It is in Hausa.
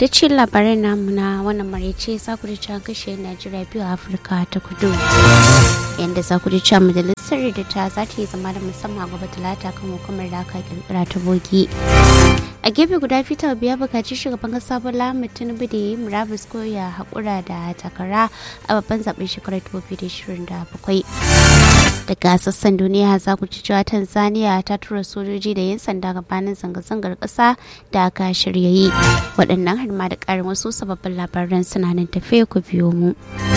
da ce labarai namu na wannan maraice za ku ji can kashe najeriya biyu a afirka ta kudu yadda za ku ji can majalisar da ta za ta yi zama da musamman gaba talata kan hukumar da aka kirkira ta bogi a gefe guda fita biya bukaci shugaban kasa bola tinubu da yi murabus ko ya haƙura da takara a babban zaben shekarar 2027 daga sassan duniya za ku ci cewa tanzania ta tura sojoji da yin sanda gabanin zanga-zangar ƙasa da aka shirya yi waɗannan har ma da ƙarin wasu sababbin labaran suna nan tafe ku biyo mu.